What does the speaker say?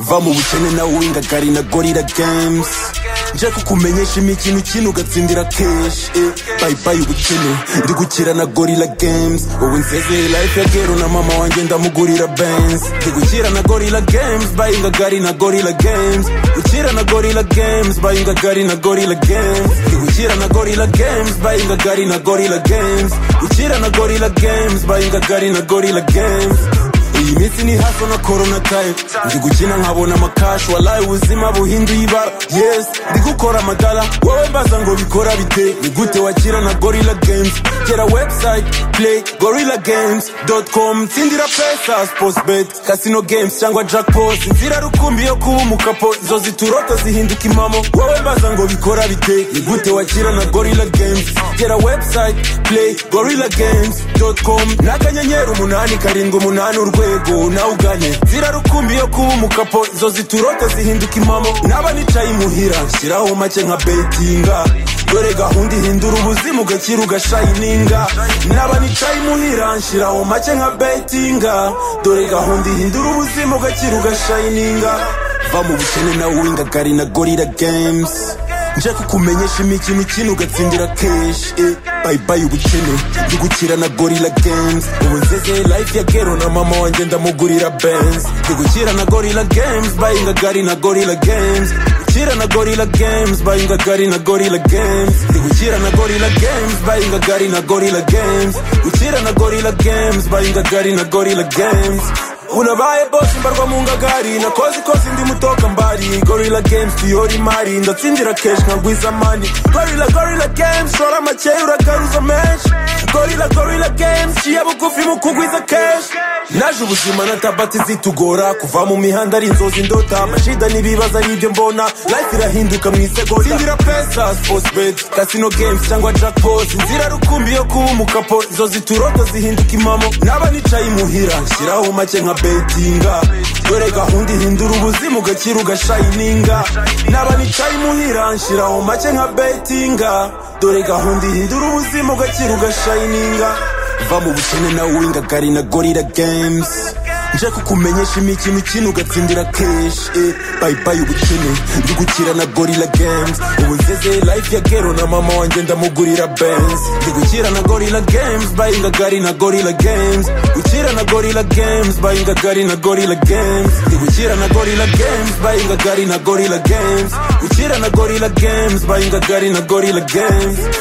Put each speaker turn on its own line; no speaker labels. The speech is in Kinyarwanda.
va mu bukene nawe wingagari na gorira games nje kukumenyesha imikino ukina ugatsindira keshi eh, bye bye ubukene ndi gukira na gorira games wowe nsezeye life ya gero na mama wanjye ndamugurira benz ndi gukira na gorira games bayingagari na gorira games gukira na gorira games bayingagari na gorira games ndi gukira na gorira games bayingagari na gorira games gukira na gorira games bayingagari na gorira games iyi minsi ni haso na corona time ndi gukina nkabona amakashi walayi ubuzima buhinduye ibara yes ndi gukora amadara wowe mbaza ngo bikora bite ni gute wakira na gorilla games gera website play gorilla games com tsindira pesa sportsbet casino games cyangwa jackpot inzira rukumbi yo kuba umukapo izo zituroto zihinduka impamo wowe mbaza ngo bikora bite ni gute wakira na gorilla games gera website play gorilla games com n'akanyenyeri umunani karindwi umunani urwego rwego nawe uganye nzira rukumbi yo kuba umukapo izo ziturota zihinduka impamo naba nicaye imuhira shyiraho make nka betinga dore gahunda ihindura ubuzima ugakira ugashayininga naba nicaye imuhira nshyiraho make nka betinga dore gahunda ihindura ubuzima ugakira ugashayininga va mu bukene nawe wingagari na gorira games nje kukumenyesha imikino ikina ugatsindira keshi eh, bye bye ubukene ndi gukira na gorilla games ubu nzeze life ya gero na mama wanjye ndamugurira benz ndi gukira na gorilla games bayinga gari na gorilla games gukira na gorilla games bayinga gari na gorilla games ndi gukira na gorilla games bayinga gari na gorilla games gukira na gorilla games bayinga gari na gorilla games unabaye bosi mbarwa mu ngagari nakoze ikoze ndi mutoka mbari gorilla games tuyora imari ndatsindira keshi nkagwiza mani gorilla gorilla games shora makeya uragaruza menshi gorilla gorilla games ciye bugufi mu kugwiza keshi naje ubuzima na tabati zitugora kuva mu mihanda ari inzozi ndota amashida n'ibibazo ari ibyo mbona life irahinduka mu isegonda tsindira pesa sportsbet casino games cyangwa jackpot inzira rukumbi yo kuba umukapo izo ziturota zihinduka impamo naba nicaye imuhira nshyiraho make nka betinga dore gahunda ihindura ubuzima ugakira ugashayininga naba nicaye imuhira nshyiraho make nka betinga dore gahunda ihindura ubuzima ugakira ugashayininga va mu bukene nawe wingagari na gorira games nje kukumenyesha imikino ikina ugatsindira keshi eh, bye bye ubukene ndi gukira na gorilla games ubu nzeze life ya gero na mama wanjye ndamugurira benz ndi gukira na gorilla games bayinga gari na gorilla games gukira na gorilla games bayinga gari na gorilla games ndi gukira na gorilla games bayinga gari na gorilla games gukira na gorilla games bayinga gari na gorilla games